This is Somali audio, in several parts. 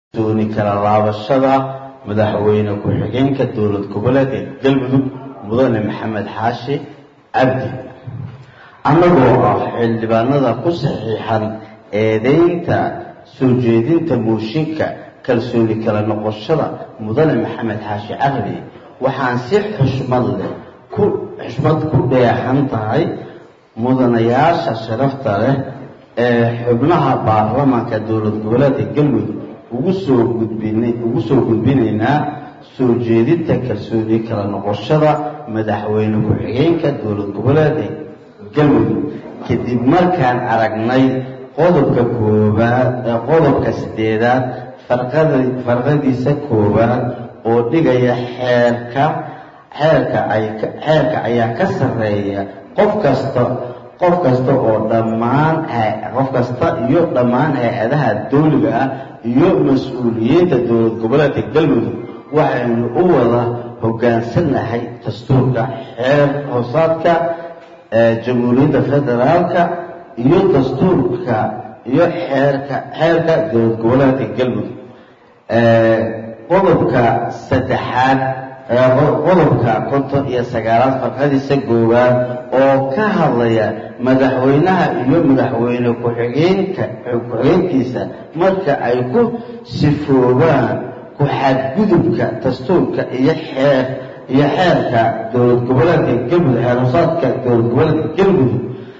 dooni kala laabashada madaxweyne ku-xigeenka dowlad goboleedka galmudug mudane maxamed xaashi cabdi annagoo ah xildhibaanada ku saxiixan eedeynta soo jeedinta mooshinka kalsooni kala noqoshada mudane maxamed xaashi cabdi waxaan si xushmad leh ku xushmad ku dheexan tahay mudanayaasha sharafta leh ee xubnaha baarlamaanka dowlad goboleedka galmudug ugu soo gudbinay ugu soo gudbinaynaa soo jeedinta kalsooni kala noqoshada madaxweyne ku-xigeenka dowlad goboleedka galmudug kadib markaan aragnay qodobka koobaad qodobka sideedaad farqada farqadiisa koobaad oo dhigaya xeerka xeerka ay xeerka ayaa ka sarreeya qof kasta qof kasta oo dhammaan qof kasta iyo dhammaan hay-adaha dawliga ah iyo mas-uuliyiinta dowlad goboleedka galmudug waxaynu u wada hoggaansannahay dastuurka xeer hoosaadka jamhuuriyadda federaalka iyo dastuurka iyo xeerka xeerka dowlad goboleedka galmudug qodobka saddexaad qodobka konton iyo sagaalaad farqadiisa goowaad oo ka hadlaya madaxweynaha iyo madaxweyne ku-xigeenka ku-xigeenkiisa marka ay ku sifoobaan ku-xadgudubka dastuurka iyo xeer iyo xeerka dowlad goboleedka galmudug xeerhosaadka dowlad goboleedka galmudug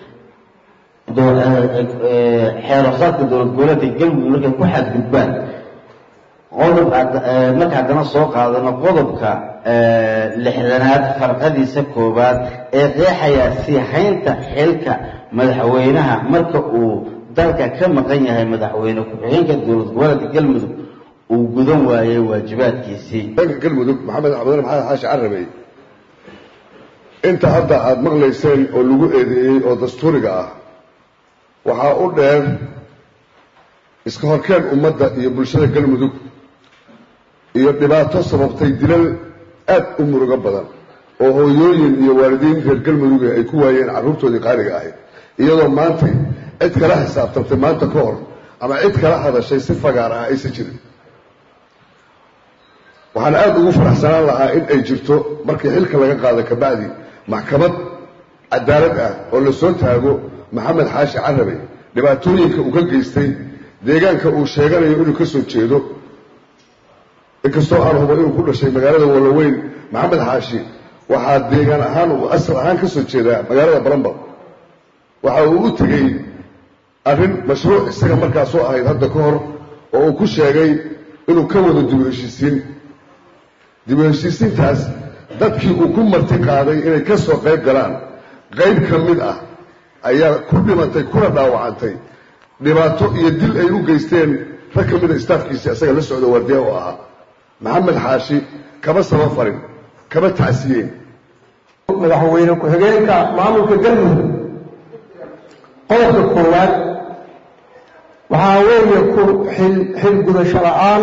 xeerhosaadka dowlad goboleedka galmudug markay ku xadgudbaan qodob marka haddana soo qaadano qodobka lixdanaad farqadiisa koowaad ee qeexaya sii haynta xilka madaxweynaha marka uu dalka ka maqan yahay madaxweyne ku-xigeenka dowlad goboleedka galmudug uu gudan waayey waajibaadkiisii dalka galmudug maxamed cabdullah maxamed xaashi carabey inta hadda aada maqlayseen oo lagu eedeeyey oo dastuuriga ah waxaa u dheer iska horkeen ummadda iyo bulshada galmudug iyo dhibaato sababtay dilal aad u murugo badan oo hooyooyin iyo waalidiin reer galmudug ay ku waayeen carruurtoodii qaaliga ahayd iyadoo maantay cid kala xisaabtantay maanta ka hor ama cid kala hadashay si fagaar ah aysan jirin waxaan aada ugu faraxsanaan lahaa in ay jirto markii xilka laga qaado kabacdi maxkamad cadaalad ah oo la soo taago maxamed xaashi carabe dhibaatooyinka uu ka geystay deegaanka uu sheeganayo inuu ka soo jeedo inkastoo aan hubo inuu ku dhashay magaalada walaweyn maxamed xaashi waxaa deegaan ahaan uu asal ahaan ka soo jeedaa magaalada baramba waxa uu u tegey arrin mashruuc isaga markaasoo ahayd hadda ka hor oo uu ku sheegay inuu ka wado dib u heshiisiin dib u heshiisiintaas dadkii uu ku marti qaaday inay ka soo qayb galaan qayb ka mid ah ayaa ku dhimatay kuna dhaawacantay dhibaato iyo dil ay u geysteen rag ka mida istaafkiisii isaga la socda waardiya oo ahaa maxamed xaashi kama saba farin kama tacsiyeen madaxweyne ku-xigeenka maamulka galmudug qodobka koowaad waxaa weeye ku xil gudasho la-aan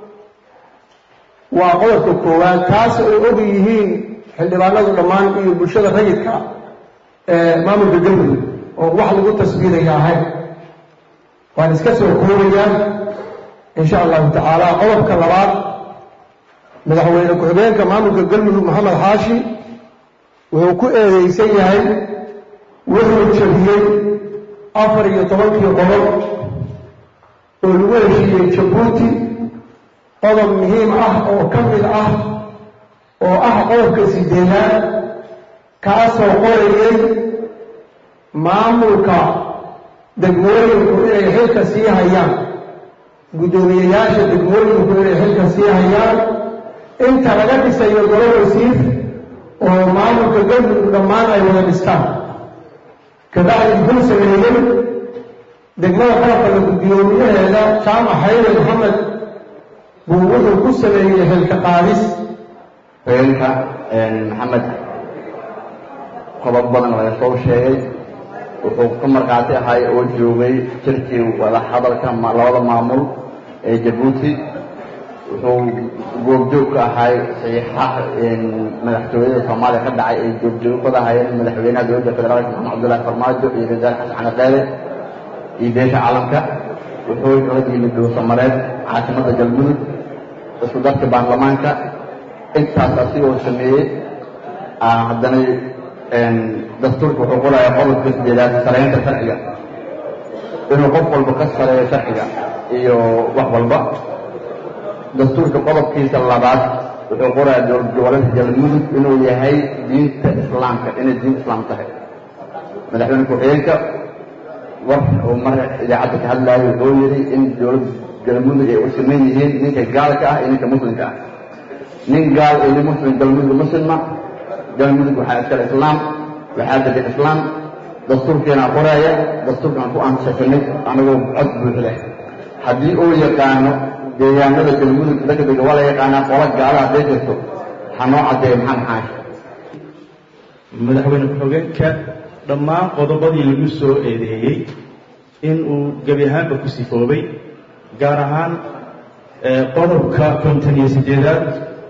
waa qodobka koowaad taas ay og yihiin xildhibaanadu dhammaan iyo bulshada rayidka ee maamulka galmudug oo wax lagu tasbiiraya ahayn waan iska soo koobayaa insha allahu tacaala qodobka labaad madaxweyne ku-xigeenka maamulka galmudug maxamed xaashi wuxuu ku eedeysan yahay wuxuu jabiyey afar iyo tobankii qodob oo lagu heshiiyey jabuuti qodob muhiim ah oo ka mid ah oo ah qodobka sideedaad kaasoo qorayay maamulka degmooyinku inay xilka sii hayaan guddoomiyeyaasha degmooyinku inay xilka sii hayaan inta laga dhisayo golo wasiir oo maamulka galmudug dhammaan ay wada dhistaan kabacdi wuxuu sameeyey degmada qalabkala guddoomiyaheeda jaamac xayre maxamed buu wuxuu ku sameeyey xilka qaadis hogeenka maxamed qodob badan laga soo sheegay wuxuu ka markhaati ahay oo joogay jirkii wada hadalka labada maamul ee jabuuti wuxuu goobjoog ka ahay saxiixaha madaxtooyada soomaaliya ka dhacay ay goobjoog ka dhahayeen madaxweynaha dowladda federaalka maxamed cabdullahi farmaajo iyo rasaal xasan cali qeele iyo beesha caalamka wuxuu la yimid dhuusamareed caasimada galmudug isku darka baarlamaanka intaas asigoo sameeyey haddana dastuurka wuxuu qorayaa qodobka sideedaad saraynta sharciga inuu qof walba ka sareeyo sharciga iyo wax walba dastuurka qodobkiisa labaad wuxuu qorayaa dowlad goboleedka galmudug inuu yahay diinta islaamka inay diin islaam tahay madaxweyne ku-xigeenka war uu mar idaacadda ka hadlaayo wuxuu yidhi in dowlad galmudug ay u siman yihiin ninka gaalka ah iyo ninka muslimka ah nin gaal iyo nin muslim galmudug muslima galmudug waxaa iskale islaam waxaa degan islaam dastuurkeenaa qoraaya dastuurkaan ku ansaxinay anagoo cod buuxda haddii uu yaqaano deegaanada galmudug degdega waa la yaqaanaa qola gaala hadday jirto waxaa noo caddeeya maxaa maxaa madaxweyne ku-xigeenka dhammaan qodobadii lagu soo eedeeyey in uu gebi ahaanba ku sifoobay gaar ahaan qodobka konton iyo siddeedaad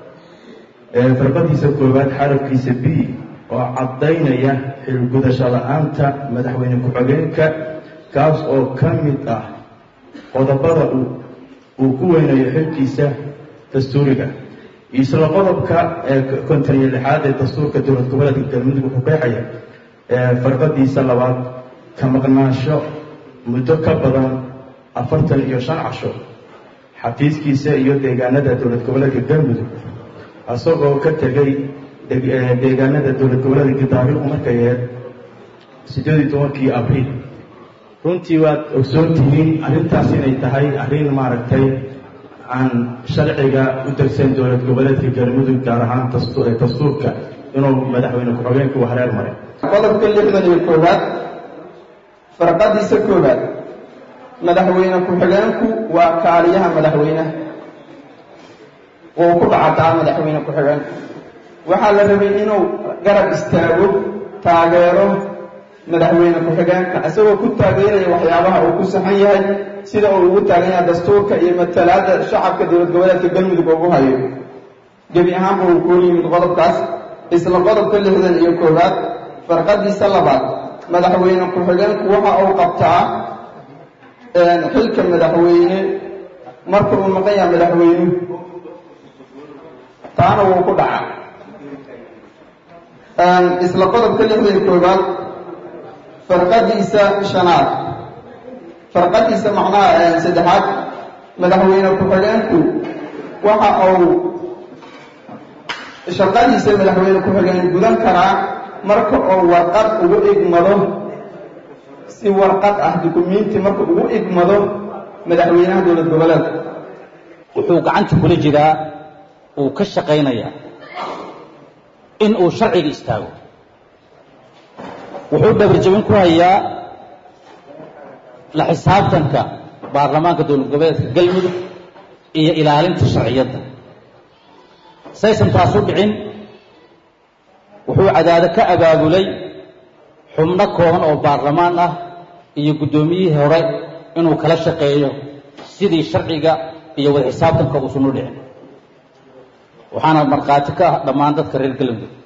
farqadiisa koowaad xarabkiisa b oo caddaynaya xilgudasho la-aanta madaxweyne ku-xigeenka kaas oo ka mid ah qodobada uu ku weynayo xilkiisa dastuuriga isla qodobka konton iyo lixaad ee dastuurka dowlad goboleedka galmudug wuxuu qeexaya farqadiisa labaad ka maqnaansho muddo ka badan afartan iyo shan casho xafiiskiisa iyo deegaanada dowlad goboleedka galmudug isagoo ka tegay deegaanada dowlad goboleedka taariikhdu markay ahayd siddeed iyo tobankii abriil runtii waad ogsoon tihiin arrintaas inay tahay arrin maaragtay aan sharciga u degsan dowlad goboleedka galmudug gaar ahaan dastuurka inuu madaxweyne ku-xigeenku hareer maray qodobka lixdan iyo koowaad farqadiisa koowaad madaxweyne ku-xigeenku waa kaaliyaha madaxweynaha wuu ku dhacataa madaxweyne ku-xigeenku waxaa la rabay inuu garab istaago taageero madaxweyne ku-xigeenka isagoo ku taageeraya waxyaabaha uu ku saxan yahay sida uu ugu taagan yahay dastuurka iyo matalaadda shacabka dowlad goboleedka galmudug ugu hayo gebi ahaanba uu kuu yimid qodobkaas isla qodobka lixdan iyo koowaad farqadiisa labaad madaxweyne ku-xigeenku waxa uu qabtaa xilka madaxweyne marka uu maqan yahay madaxweynuhu taana wuu ku dhaca isla qodobka lixdan iyo koowaad farqadiisa shanaad farqadiisa macnaha saddexaad madaxweyne ku-xigeenku waxa uu shaqadiisa madaxweyne ku-xigeen gudan karaa marka uu warqad ugu igmado si warqad ah dukumiinti marka ugu igmado madaxweynaha dowlad goboleedka wuxuu gacanta kula jiraa uu ka shaqaynayaa in uu sharciga istaago wuxuu dhabarjabin ku hayaa la xisaabtanka baarlamaanka dowlad goboleedka galmudug iyo ilaalinta sharciyadda saysan taas u dhicin wuxuu cadaado ka abaabulay xubno kooban oo baarlamaan ah iyo guddoomiyihii hore inuu kala shaqeeyo sidii sharciga iyo wada xisaabtanka uusan u dhicin waxaana markhaati ka ah dhammaan dadka reer galmudug